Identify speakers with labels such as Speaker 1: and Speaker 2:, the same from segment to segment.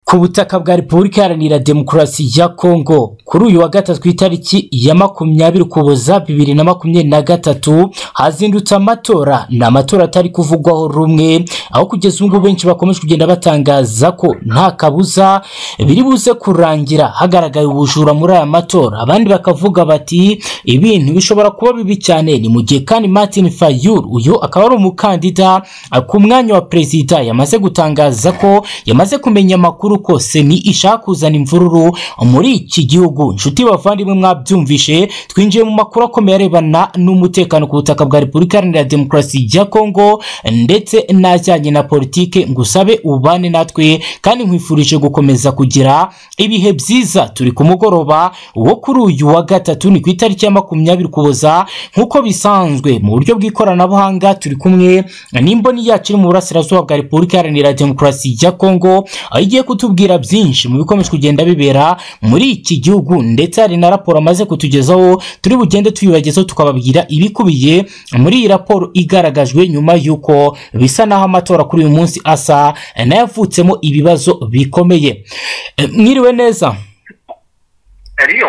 Speaker 1: ku butaka bwa repubulika iharanira demokarasi ya kongo kuri uyu wa gatatu ku itariki ya makumyabiri ukuboza bibiri na makumyabiri na gatatu hazindutse amatora ni amatora atari kuvugwaho rumwe aho kugeza ubu ngubu benshi bakomeje kugenda batangaza ko nta kabuza biri buze kurangira hagaragaye ubujura muri aya matora abandi bakavuga bati ibintu bishobora kuba bibi cyane ni mu gihe kandi martin fayulu uyu akaba ari umukandida ku mwanya wa perezida yamaze gutangaza ko yamaze kumenya amakuru kose ni ishaka kuzana imvururu muri iki gihugu inshuti bavandimwe mwabyumvishe twinjiye mu makuru akomeye arebana n'umutekano ku butaka bwa repubulika iharanira demokarasi ya kongo ndetse n'ajyanye na politike ngusabe ubane natwe kandi nkwifurije gukomeza kugira ibihe byiza turi ku mugoroba wo kuri uyu wa gatatu ni ku itariki ya makumyabiri ukuboza nk'uko bisanzwe mu buryo bw'ikoranabuhanga turi kumwe n'imboni yacu iri mu burasirazuba bwa repubulika iharanira demokarasi ya kongo aho igiye kutubwira byinshi mu bikomeje kugenda bibera muri iki gihugu ndetse hari na raporo amaze kutugezaho turi bugende tuyibagezaho tukababwira ibikubiye muri iyi raporo igaragajwe nyuma y'uko bisa naho amatora kuri uyu munsi asa n'ayavutsemo ibibazo bikomeye E, mwiriwe neza
Speaker 2: Eliyo.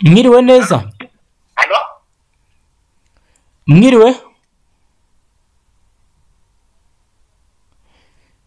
Speaker 1: mwiriwe neza
Speaker 2: Alo?
Speaker 1: mwiriwe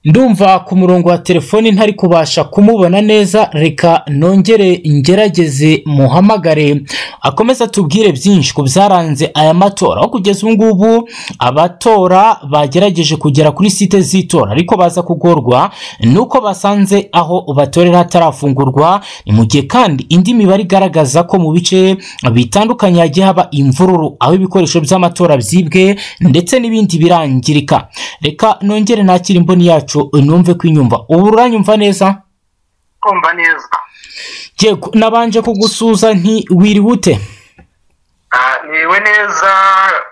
Speaker 1: ndumva ku murongo wa telefoni ntari kubasha kumubona neza reka nongere ngerageze muhamagare akomeze atubwire byinshi ku byaranze aya matora aho kugeza ubu ngubu abatora bagerageje kugera kuri site z'itora ariko baza kugorwa nuko basanze aho batorera hatarafungurwa ni mu gihe kandi indi mibare igaragaza ko mu bice bitandukanye hagiye haba imvururu aho ibikoresho by'amatora byibwe ndetse n'ibindi birangirika reka nongere nakire imboni yacu numve kwinyumva ubu uranyumva neza
Speaker 2: Kumva neza.
Speaker 1: yego nabanje kugusuza nti wiriwe ute
Speaker 2: Ah, Niwe neza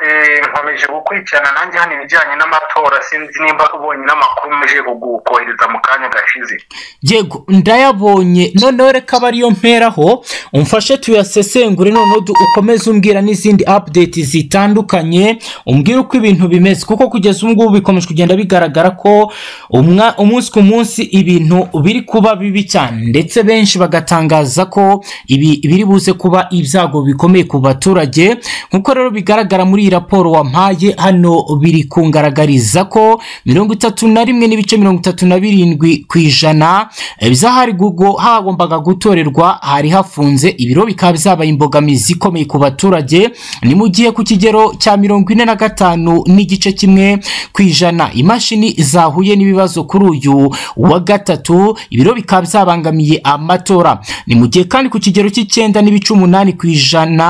Speaker 2: eh, nkomeje gukurikirana nanjye hano ibijyanye n'amatora sinzi nimba ubonye n'amakuru muje kugukohereza mu kanya gashize.
Speaker 1: yego ndayabonye noneho reka aba ariyo mperaho umfashe tuyasesengure noneho du- ukomeze umbwira n'izindi update zitandukanye umbwira uko ibintu bimeze kuko kugeza ubu ngubu bikomeje kugenda bigaragara ko umwa- umunsi ku munsi ibintu biri kuba bibi cyane ndetse benshi bagatangaza ko ibi biri buze kuba ibyago bikomeye ku baturage nk'uko rero bigaragara muri iyi raporo wampaye hano biri kungaragariza ko mirongo itatu na rimwe n'ibice mirongo itatu na birindwi ku ijana eh, by'ahari gugo hagombaga gutorerwa hari hafunze ibiro bikaba byabaye imbogamizi ikomeye ku baturage ni mu gihe ku kigero cya mirongo ine na gatanu n'igice kimwe ku ijana imashini zahuye n'ibibazo kuri uyu wa gatatu ibiro bikaba byabangamiye amatora ni mu gihe kandi ku kigero cy'icyenda n'ibice umunani ku ijana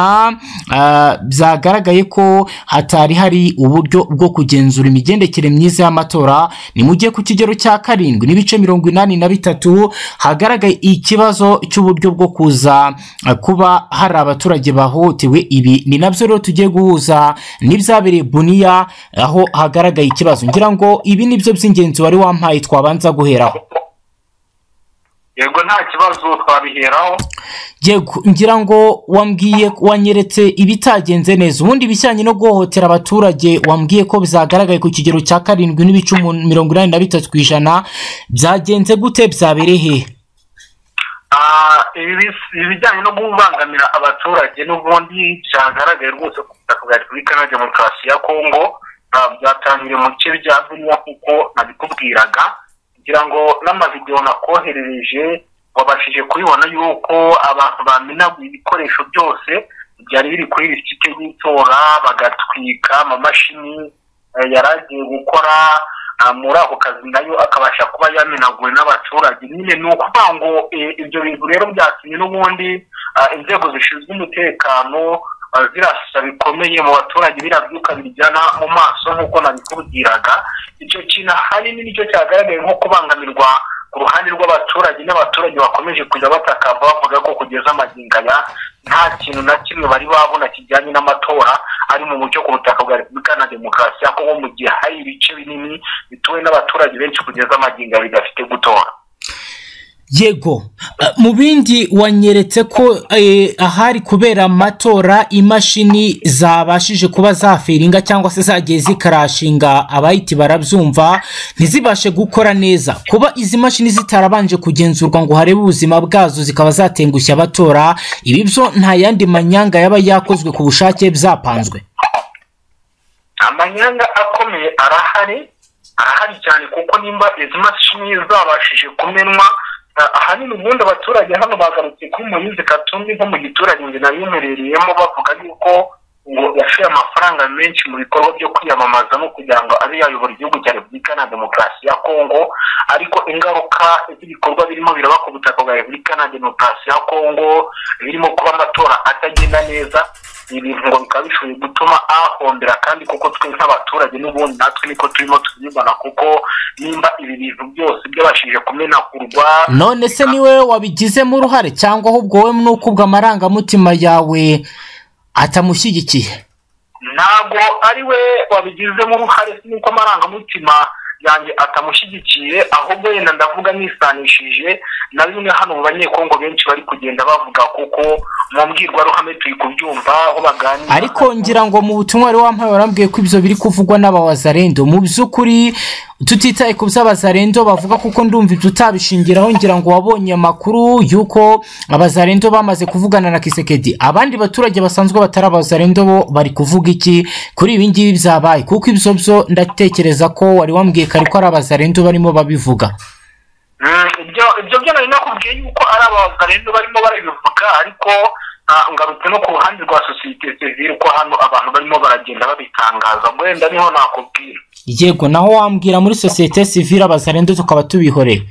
Speaker 1: ah, byagaragaye ko hatari hari uburyo bwo kugenzura imigendekere myiza y'amatora ni mu gihe ku kigero cya karindwi n'ibice mirongo inani na bitatu hagaragaye ikibazo cy'uburyo bwo kuza ah, kuba hari abaturage bahohotewe ibi ni nabyo rero tugiye guhuza n'ibyabereye buniya aho hagaragaye ikibazo ngira ngo ibi ni byo by'ingenzi wari wampaye twabanza guheraho
Speaker 2: Yego nta kibazo twabiheraho.
Speaker 1: yego ngira ngo wambwiye wanyeretse ibitagenze neza ubundi ibijyanye no guhohotera abaturage wambwiye ko bizagaragaye ku kigero cya karindwi n'ibice umu- mirongo inani na bitatu ku ijana byagenze gute byabereye hehe
Speaker 2: Ah, ibi bis- ibijyanye no kubangamira abaturage n'ubundi cyagaragaye rwose ku butaka bwa Repubulika na Demokarasi ya Kongo ah, byatangiriye mu bice bya Bunia kuko nabikubwiraga kugira ngo n'amavidewo nakoherereje wabashije kubibona yuko abantu bamenaguye ibikoresho byose byari biri kuri iri site y'itora bagatwika amamashini eh, yari agiye gukora ah, muri ako kazi nayo akabasha kuba yamenaguwe n'abaturage nyine ni ukuvuga ngo eh, ibyo bintu rero byatumye n'ubundi ah, inzego zishinzwe umutekano ah, zirasa bikomeye mu baturage biriya byuka biryana mu maso nk'uko nabikubwiraga icyo kintu ahanini nicyo cyagaragaye nko kubangamirwa ku ruhande rw'abaturage n'abaturage bakomeje kujya batakamba bavuga ko kugeza amagingo aya nta kintu na kimwe bari babona kijyanye n'amatora ari mu mucyo ku butaka bwa repubulika na demokarasi ya kongo mu gihe hari ibice binini bituwe n'abaturage benshi kugeza amagingo aya bidafite gutora
Speaker 1: yego mu bindi wanyeretse ko eh, ahari kubera amatora imashini zabashije kuba zafiringa cyangwa se zagiye zikarashinga abahiti barabyumva ntizibashe gukora neza kuba izi mashini zitarabanje kugenzurwa ngo harebe ubuzima bwazo zikaba zatengushya abatora ibi byo nta yandi manyanga yaba yakozwe ku bushake byapanzwe
Speaker 2: amanyanga akomeye arahari arahari cyane kuko nimba izi mashini zabashije kumenwa ah, ahanini ubundi abaturage hano bagarutse kuri murinzi katumbi nko mu giturage nge nabimuherereyemo bavuga yuko ngo yashoye amafaranga menshi mu bikorwa byo kwiyamamaza no kugira ngo abe yayobora igihugu cya repubulika na demokarasi ya kongo ariko ingaruka z'ibikorwa birimo biraba ku butaka bwa repubulika na demokarasi ya kongo birimo kuba amatora atagenda neza ibintu ngo bikaba bishoboye gutuma ahombera kandi kuko twe nk'abaturage n'ubundi natwe niko turimo tubibona kuko nimba ibi bintu byose byabashije kumenagurwa
Speaker 1: none se niwe wabigizemo uruhare cyangwa ahubwo wowe ni uko ubwo amarangamutima yawe atamushyigikiye
Speaker 2: ntabwo ari we wabigizemo uruhare nuko amarangamutima yanjye atamushyigikiye ahubwo yenda ndavuga nisanishije na bimwe hano mu banyekongo benshi bari kugenda bavuga kuko mu mbwirwaruhame turi kubyumva aho baganira
Speaker 1: ariko ngira ngo mu butumwa wari wampaye warambwiye ko ibyo biri kuvugwa n'abawazarendo mu by'ukuri tutitaye ku by'abazarendo bavuga kuko ndumva ibyo utabishingiraho ngira ngo wabonye amakuru y'uko abazarendo bamaze kuvugana na kisekedi abandi baturage basanzwe batari abazarendo bo bari kuvuga iki kuri ibi ngibi byabaye kuko ibyo byo ndatekereza ko wari wambwiye kare ko ari abazarendo barimo babivuga
Speaker 2: Mm, ibyo ibyo byo nari nakubwiye yuko ari abazarendo barimo barabivuga ariko ah, ngarutse no ku ruhande rwa sosiyete sivire ko hano abantu barimo baragenda babitangaza wenda niho nakubwira
Speaker 1: yego naho wambwira muri sosiyete sivire abazarendo tukaba tubihoreye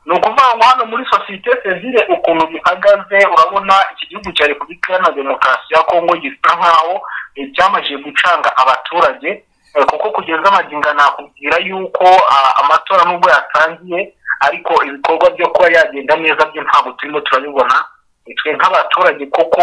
Speaker 2: ni ukuvuga ngo hano muri sosiyete sivire ukuntu bihagaze urabona iki gihugu cya repubulika iharanira demokarasi ya kongo gisa nk'aho eh, cyamajije gucanga abaturage eh, kuko kugeza amaginga nakubwira yuko ah, amatora nubwo yatangiye ariko ibikorwa byo kuba yagenda neza byo ntabwo turimo turabibona Eh, twe nk'abaturage kuko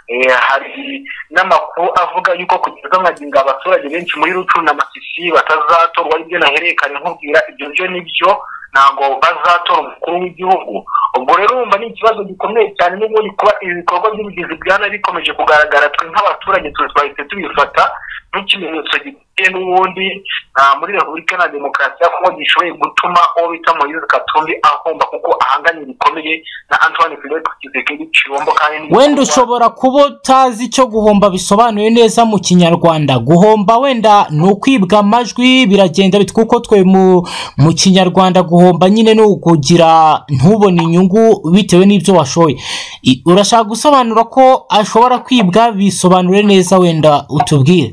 Speaker 2: eh, hari n'amakuru avuga yuko kugeza amaginga abaturage benshi muri rucuru na masisi batazatorwa aribyo nahererekanye nkubwira ibyo byo nibyo ntabwo bazatora umukuru w'igihugu ubwo rero wumva ni ikibazo gikomeye cyane n'ubundi kuba ibikorwa by'ubugizi bwa nabi bikomeje kugaragara twe nk'abaturage twe twahise tubifata nk'ikimenyetso giteye n'ubundi ah, muri repubulika na demokarasi ya kongo gishoboye gutuma uwo bita moyize katumbi ahomba kuko ahanganiye bikomeye na antoine philippe kisekedi cibombo kandi ni-
Speaker 1: wenda ushobora kuba utazi icyo guhomba bisobanuye neza mu kinyarwanda guhomba wenda ni ukwibwa amajwi biragenda bit- kuko twe mu mu kinyarwanda guhomba nyine ni ukugira ntubone inyungu bitewe n'ibyo washoye I- urashaka gusobanura ko ashobora kwibwa bisobanure neza wenda utubwire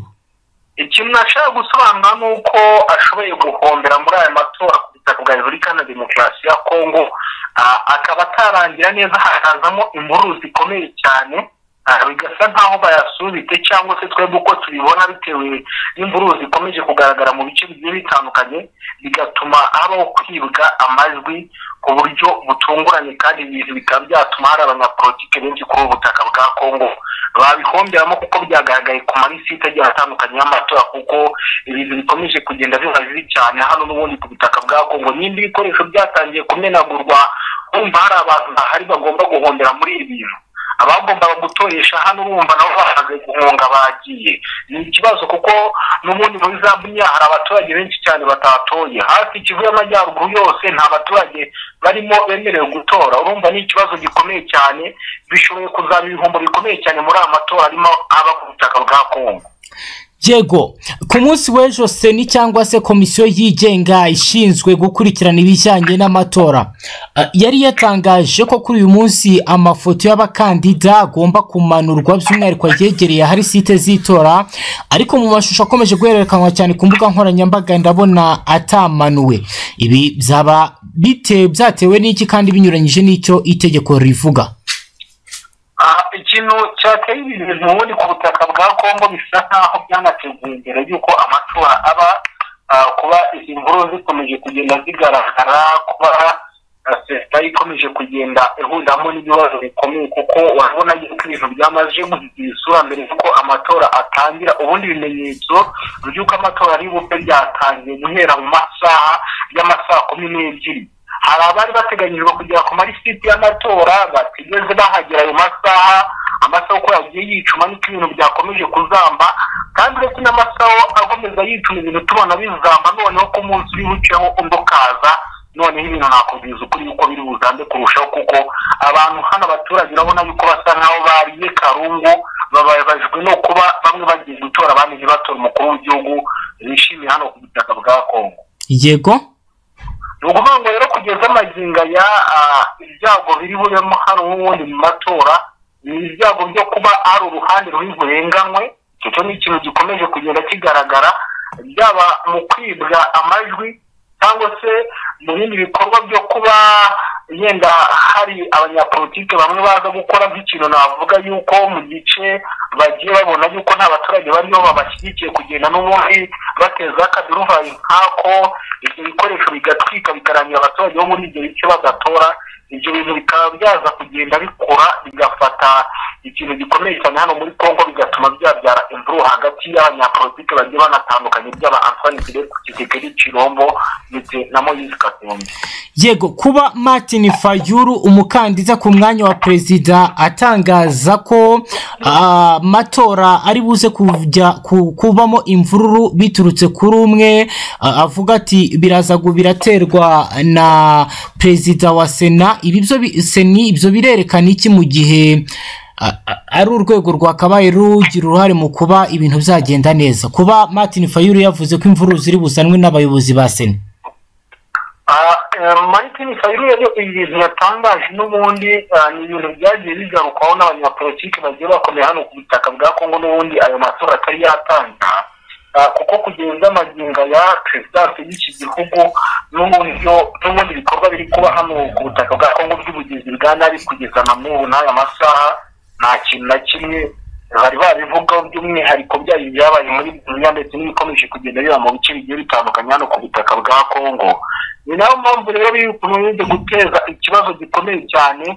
Speaker 2: ikintu nashaka gusobanura ni uko ashoboye guhombera muri aya matora ku butaka bwa repubulika na demokarasi ya kongo ah, akaba atarangira neza hakazamo imvururu zikomeye cyane ah, bigasa nk'aho bayasubite cyangwa se twebwe uko tubibona bitewe n'imvururu zikomeje kugaragara mu bice bigiye bitandukanye bigatuma habaho kwibwa amajwi ku buryo butunguranye kandi ibintu bikaba byatuma hari abanyapolitike benshi kuri ubu butaka bwa kongo babihomberamo kuko byagaragaye ku malisite agiye atandukanye y'amatora kuko ibintu bikomeje kugenda biba bibi cyane hano n'ubundi ku butaka bwa kongo nimba ibikoresho byatangiye kumenagurwa kumva hari abantu bahari bagomba guhombera muri ibi bintu abagombaga gutoresha hano urumva nabo bamaze guhunga bagiye ni ikibazo kuko n'ubundi muri za bunya hari abaturage benshi cyane batatoye hafi ikivu y'amajyaruguru yose nta baturage barimo bemerewe gutora urumva ni ikibazo gikomeye cyane bishoboye kuzaba ibihombo bikomeye cyane muri aya matora arimo aba ku butaka bwa kongo
Speaker 1: yego ku munsi w'ejo seni cyangwa se komisiyo yigenga ishinzwe gukurikirana ibijyanye n'amatora eh, yari yatangaje ko kuri uyu munsi amafoto y'abakandida agomba kumanurwa by'umwihariko yegereye ahari site z'itora ariko mu mashusho akomeje guhererekanwa cyane ku mbuga nkoranyambaga ndabona atamanuwe ibi byaba bite byatewe n'iki kandi binyuranyije n'icyo itegeko rivuga
Speaker 2: Ah, ikintu cyateye ibi bintu ubundi ku butaka bwa kongo bisa nk'aho byanateguwe mbere y'uko amatora aba ah, kuba izi mvururu zikomeje kugenda zigaragara kuba ah, sesita ikomeje kugenda ihuramo n'ibibazo bikomeye kuko urabona yuko ibintu byamaze guhindura isura mbere y'uko amatora atangira ubundi ibimenyetso by'uko amatora ari bube ryatangiye guhera mu masaha y'amasaha kumi n'ebyiri hari abari bateganyijwe kugera ku malisiti y'amatora batigeze bahagera ayo masaha amasaha uko yagiye yicuma niko ibintu byakomeje kuzamba kandi uretse n'amasaha akomeza yicuma ibintu tubona bizamba noneho ko umunsi uri buceho undi ukaza noneho ibintu nakubwiza ukuri yuko biri buzambe kurushaho kuko abantu hano abaturage urabona yuko basa nk'aho bariye karungu bababajwe no kuba bamwe bagiye gutora abandi ntibatora umukuru w'igihugu bishimiye hano ku butaka bwa kongo
Speaker 1: yego
Speaker 2: ni ukuvuga ngo rero kugeza amagingo aya ah, ibyago biri bubemo hano n'ubundi mu matora ni ibyago byo kuba hari uruhande ruri burenganywe icyo cyo ni ikintu gikomeje kugenda kigaragara byaba mu kwibwa amajwi cyangwa se mu bindi bikorwa byo kuba yenda hari abanyapolitike bamwe baza gukora nk'ikintu navuga yuko mu gice bagiye babona yuko nta baturage bariho babashyigikiye kugenda n'ubundi bateza akaduruvayi nk'ako ibyo bikoresho bigatwika bikarangira abaturage bo muri ibyo bice bagatora ibyo bintu bikaba byaza kugenda bikura bigafata ikintu gikomeye cyane hano muri congo bigatuma byabyara imvuru hagati y'abanyapolitike bagiye banatandukanye byaba antoni kireko kigegeri kirombo ndetse na moyise katumbi
Speaker 1: yego kuba martin fayuru umukandida ku mwanya wa perezida atangaza ko amatora ari buze kujya ku- kubamo imvururu biturutse kuri umwe ah, avuga ati biraza gu- biraterwa na perezida wa sena ibi byo bi- seni ibyo birerekana iki mu gihe ah, ah, ari urwego rwakabaye rugira uruhare mu kuba ibintu byagenda neza kuba martin fayuru yavuze ko imvururu ziri buzanwe n'abayobozi ba sena
Speaker 2: Ah, eh, Martin Fayulu rero ibintu yatangaje n'ubundi ah, ni ibintu byagiye bigarukwaho n'abanyapolitiki bagiye bakomeye hano ku butaka bwa Kongo n'ubundi ayo matora atari yatanga Ah, kuko kugeza amagingo ya perezidansi y'iki gihugu n'uburyo n'ubundi bikorwa biri kuba hano ku butaka bwa Kongo by'ubugizi bwa nabi kugeza na n'ubu n'aya masaha nta kintu na kimwe bari babivugaho by'umwihariko byayo byabaye muri Burundi ndetse n'ibikomeje kugenda biba mu bice bigiye bitandukanye hano ku butaka bwa Kongo ni nayo mpamvu rero bikunze guteza ikibazo gikomeye cyane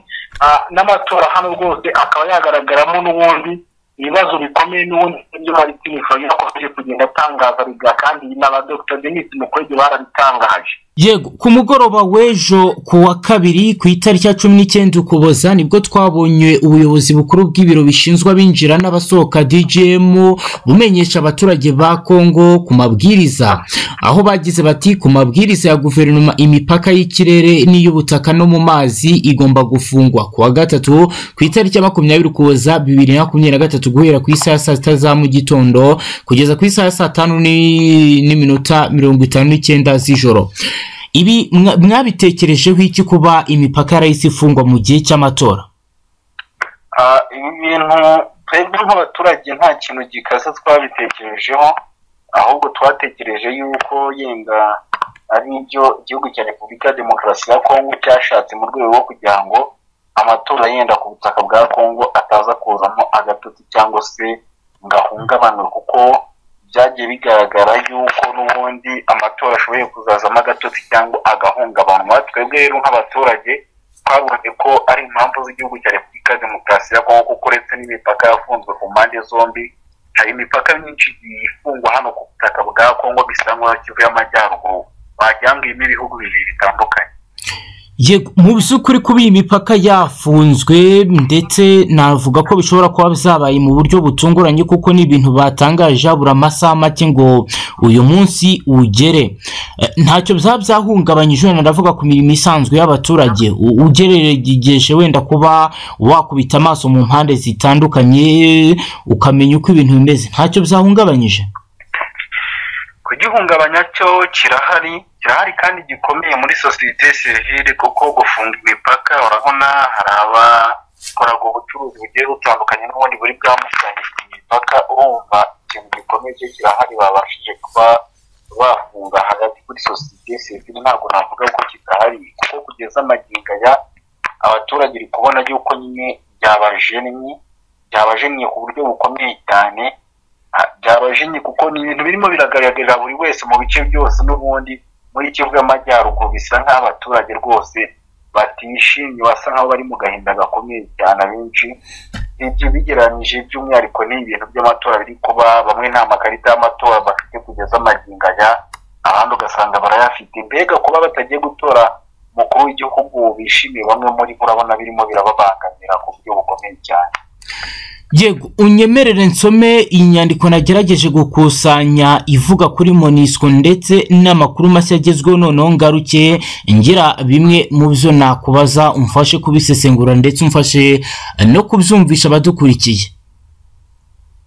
Speaker 2: ah, n'amatora hano rwose akaba yagaragaramo n'ubundi ibibazo bikomeye n'ubundi ibyo Martin Fayulu yakomeje kugenda atangaza biga kandi n'abadogita Denis Mukwege barabitangaje
Speaker 1: yego ku mugoroba w'ejo ku wa kabiri ku itariki ya cumi n'icyenda ukuboza nibwo twabonye ubuyobozi bukuru bw'ibiro bishinzwe abinjira n'abasohoka dgm bumenyesha abaturage ba kongo ku mabwiriza aho bagize bati ku mabwiriza ya guverinoma imipaka y'ikirere n'iy'ubutaka no mu mazi igomba gufungwa ku wa gatatu ku itariki ya makumyabiri ukuboza bibiri na makumyabiri na gatatu guhera ku isaha ya saa sita za mu gitondo kugeza ku isaha ya saa tanu ni- n'iminota mirongo itanu n'icyenda z'ijoro ibi mwa- mwabitekerejeho iki kuba imipaka yarahise ifungwa mu gihe cy'amatora
Speaker 2: Ah, ibi bintu twebwe nk'abaturage nta kintu gikaze twabitekerejeho ahubwo twatekereje yuko yenda ari ibyo igihugu cya repubulika demokarasi ya kongo cyashatse mu rwego rwo kugira ngo amatora yenda ku butaka bwa kongo ataza kuzamo agatotsi cyangwa se ngo ahungabanywe kuko byagiye bigaragara yuko n'ubundi amatora ashoboye kuzazamo agatotsi cyangwa agahungabanywa twebwe rero nk'abaturage twabonye ko ari impamvu z'igihugu cya repubulika ya demokarasi ya kongo kuko uretse n'imipaka yafunzwe ku mpande zombi hari imipaka myinshi igiye ifungwa hano ku butaka bwa kongo bisa nk'aho kivu y'amajyaruguru bajyangiyemo ibihugu bibiri bitandukanye
Speaker 1: Yego, mu by'ukuri kuba iyi mipaka yafunzwe ndetse navuga ko bishobora kuba byabaye mu buryo butunguranye kuko ni ibintu batangaje habura amasaha make ngo uyu munsi ugere Eh, ntacyo byaba byahungabanyije wenda ndavuga ku mirimo isanzwe y'abaturage U- ugeregeje wenda kuba wakubita amaso mu mpande zitandukanye ukamenya uko ibintu bimeze ntacyo byahungabanyije
Speaker 2: kugihungabanya cyo kirahari kirahari kandi gikomeye muri sosiyete sivile kuko gufunga imipaka urabona hari abakoraga ubucuruzi bugiye butandukanye n'ubundi buri bwambukiranye imipaka urumva ikintu gikomeye cyo kirahari babashije kuba bafunga hagati kuri sosiyete sivile ntabwo navuga ko kidahari kuko kugeza amagingo aya abaturage uri kubona yuko nyine byabajennye byabajennye ku buryo bukomeye cyane Ah, byabajinye kuko ni ibintu birimo biragaragarira buri wese mu bice byose n'ubundi muri kivu y'amajyaruguru bisa nk'aho abaturage rwose batishimye basa nk'aho bari mu gahinda gakomeye cyane abenshi ibyo bigereranyije by'umwihariko ni ibintu by'amatora biri kuba bamwe nta makarita y'amatora bafite kugeza amagingo aya abandi ugasanga barayafite mbega kuba batagiye gutora umukuru bishimiye bamwe muri bo urabona birimo birababangamira ku buryo bukomeye cyane
Speaker 1: yego unyemerere nsome inyandiko nagerageje gukusanya ivuga kuri monisiko ndetse n'amakuru mashya agezweho noneho ngaruke ngira bimwe mu byo nakubaza umfashe kubisesengura ndetse umfashe no kubyumvisha abadukurikiye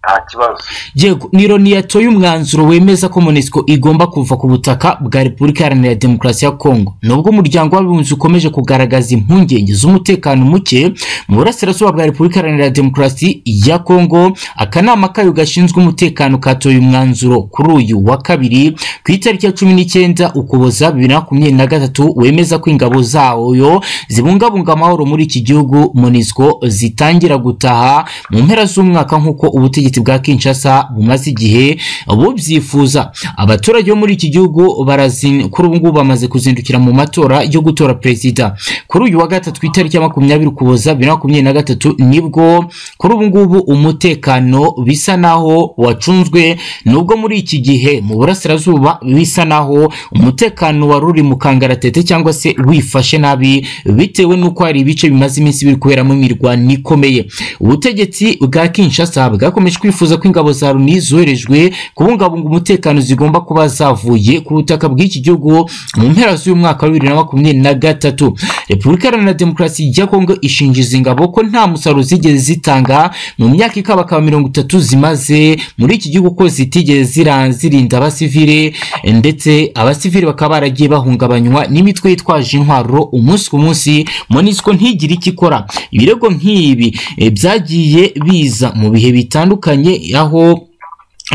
Speaker 2: nta kibazo
Speaker 1: yego ni ironi yatoye umwanzuro wemeza ko monisiko igomba kuva ku butaka bwa repubulika iharanira demokarasi ya kongo nubwo umuryango w'abibumbye ukomeje kugaragaza impungenge z'umutekano muke mu burasirazuba bwa repubulika iharanira demokarasi ya kongo akanama kayo gashinzwe umutekano katoye umwanzuro kuri uyu wa kabiri ku itariki ya cumi n'icyenda ukuboza bibiri na makumyabiri na gatatu wemeza ko ingabo zayo zibungabunga amahoro muri iki gihugu monisiko zitangira gutaha mu mpera z'umwaka nk'uko ubutegetsi bwa kinshasa bumaze igihe bubyifuza abaturage bo muri iki gihugu barazi- kuri ubu ngubu bamaze kuzindukira mu matora yo gutora perezida kuri uyu wa gatatu ku itariki ya makumyabiri ukuboza bibiri na makumyabiri na gatatu nibwo kuri ubu ngubu umutekano bisa naho wacunzwe nubwo muri iki gihe mu burasirazuba bisa naho umutekano wari uri mu kangaratete cyangwa se wifashe nabi bitewe n'uko hari ibice bimaze iminsi biri kuberamo imirwano ikomeye ubutegetsi bwa kinshasa bwakomeje kwifuza ko ingabo za loni zoherejwe kubungabunga umutekano zigomba kuba zavuye ku butaka bw'iki gihugu mu mpera z'uyu mwaka wa bibiri na makumyabiri na gatatu repubulika iharanira demokarasi ya kongo ishinja izi ngabo ko nta musaruro zigeze zitanga mu myaka ikabakaba mirongo itatu zimaze muri iki gihugu ko zitigeze zira- zirinda abasivile ndetse abasivile bakaba baragiye bahungabanywa n'imitwe yitwaje intwaro umunsi ku munsi monisiko ntigire icyo ikora ibirego nk'ibi eh, byagiye biza mu bihe bitandukanye aho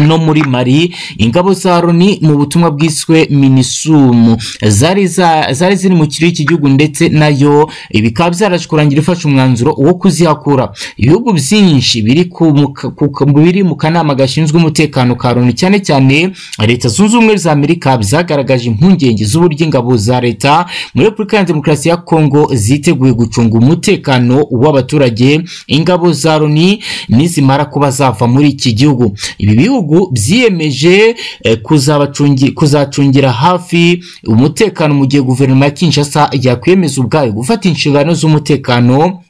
Speaker 1: no muri mari ingabo za loni mu butumwa bwiswe minisumu zari za- zari ziri mu kirere cy'igihugu ndetse nayo eh, bikaba byaraje kurangira ifashe umwanzuro wo kuzihakura ibihugu byinshi biri ku mu ka- ku ka- biri mu kanama gashinzwe umutekano ka loni cyane cyane leta zunze ubumwe za amerika byagaragaje impungenge z'uburyo ingabo za leta muri repubulika ya demokarasi ya kongo ziteguye gucunga umutekano w'abaturage ingabo za loni nizimara kuba zava muri iki gihugu ibi bihugu byiyemeje eh, kuzabacungi- kuzacungira hafi umutekano mu gihe guverinoma ya kinshasa yakwemeza ubwayo gufata inshingano z'umutekano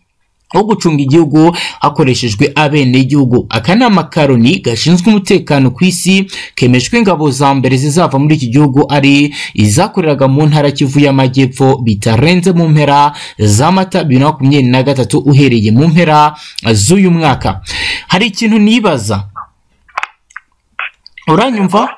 Speaker 1: wo gucunga igihugu hakoreshejwe abenegihugu akanama ka loni gashinzwe umutekano ku isi kemejwe ingabo za mbere zizava muri iki gihugu ari izakoreraga mu ntara kivu y'amajyepfo bitarenze mu mpera za mata bibiri na makumyabiri na gatatu uhereye mu mpera z'uyu mwaka hari ikintu nibaza uranyumva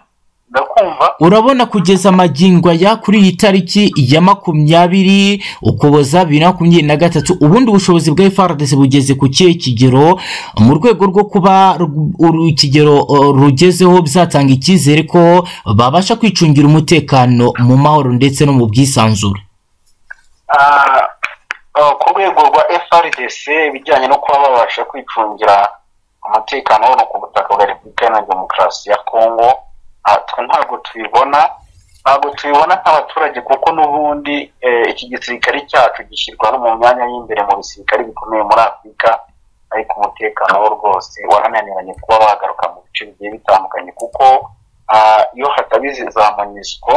Speaker 2: ndakumva
Speaker 1: urabona kugeza magingo aya kuri iyi tariki ya makumyabiri ukuboza bibiri na makumyabiri na gatatu ubundi ubushobozi bwa frdc bugeze ku kihe kigero mu rwego rwo kuba ru- uru- ikigero uh, rugezeho bizatanga icyizere ko babasha kwicungira umutekano mu mahoro ndetse no mu bwisanzure
Speaker 2: Ah, ah, ku rwego rwa frdc ibijyanye no kuba babasha kwicungira umutekano hano ku butaka bwa repubulika iharanira demokarasi ya kongo ah, twe ntabwo tubibona ntabwo tubibona nk'abaturage kuko n'ubundi eh, iki gisirikare cyacu gishyirwa no mu myanya y'imbere mu bisirikare bikomeye muri afurika ariko umutekano wo rwose warananiranye kuba wagaruka mu bice bigiye bitandukanye kuko ah, iyo hataba izi za monisiko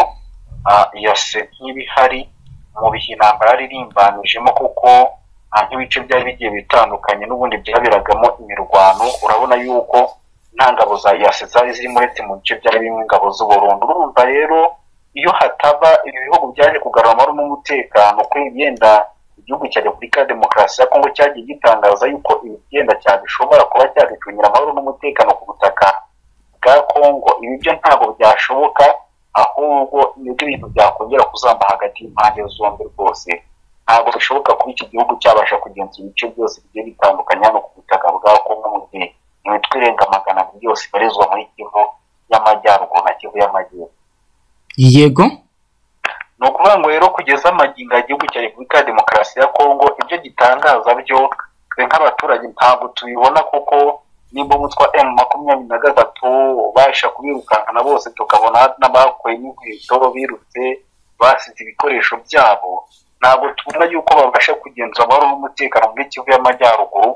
Speaker 2: ah, yase nk'ibihari mu bihe intambara yarimbanijemo kuko ah, nk'ibice byari bigiye bitandukanye n'ubundi byaberagamo imirwano urabona yuko nta ngabo za yase zari zirimo uretse mu bice byari birimo ingabo z'uburundu urumva rero iyo hataba ibi bihugu byaje kugarura amahoro n'umutekano kuri yenda igihugu cya repubulika ya demokarasi ya kongo cyagiye gitangaza yuko ibi byenda cyabishobora kuba cyabicungira amahoro n'umutekano ku butaka bwa kongo ibi byo ntabwo byashoboka ahubwo nibwo ibintu byakongera kuzamba hagati y'impande zombi rwose ntabwo bishoboka kuba iki gihugu cyabasha kugenzura ibice byose bigiye bitandukanye hano ku butaka bwa kongo mu gihe imitwe irenga magana abiri yose ibarizwa muri kivu y'amajyaruguru na kivu y'amajyepfo
Speaker 1: yego
Speaker 2: ni ukuvuga ngo rero kugeza amagingo igihugu cya repubulika ya demokarasi ya kongo ibyo gitangaza byo twe nk'abaturage ntabwo tubibona kuko nimba umutwa emu makumyabiri na gatatu babasha kubirukankana bose tukabona n'abakuye n'inkweto birutse basize ibikoresho byabo ntabwo tubona yuko babasha kugenzura amahoro n'umutekano muri kivu y'amajyaruguru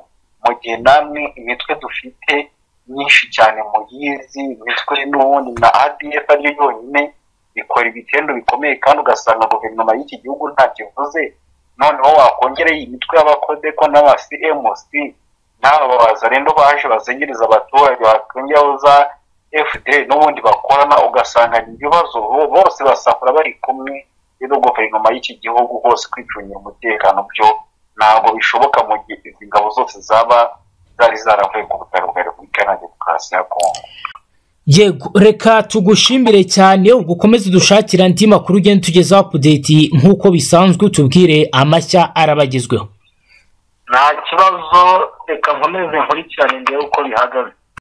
Speaker 2: mu gihe namwe imitwe dufite myinshi cyane muyizi imitwe n'ubundi na adf ariyo yonyine ikora ibitendo bikomeye kandi ugasanga guverinoma y'iki gihugu nta kivuze noneho wakongereye imitwe y'abakodeko n'aba cmc n'aba bazarendo baje bazengereza abaturage bakongeraho za fda n'ubundi bakorana ugasanga ni ibibazo bose basakura bari kumwe rero guverinoma y'iki gihugu hose kwicungira umutekano byo ntabwo bishoboka mu gihe izi ngabo zose zaba zari zaravuye ku butaka bwa repubulika na demokarasi ya kongo
Speaker 1: yego reka tugushimire cyane ugukomeze dushakira andi makuru ugenda tugezaho apudeti nk'uko bisanzwe utubwire amashya arabagezweho
Speaker 3: nta kibazo reka nkomeze nkurikirane ndebe uko bihagaze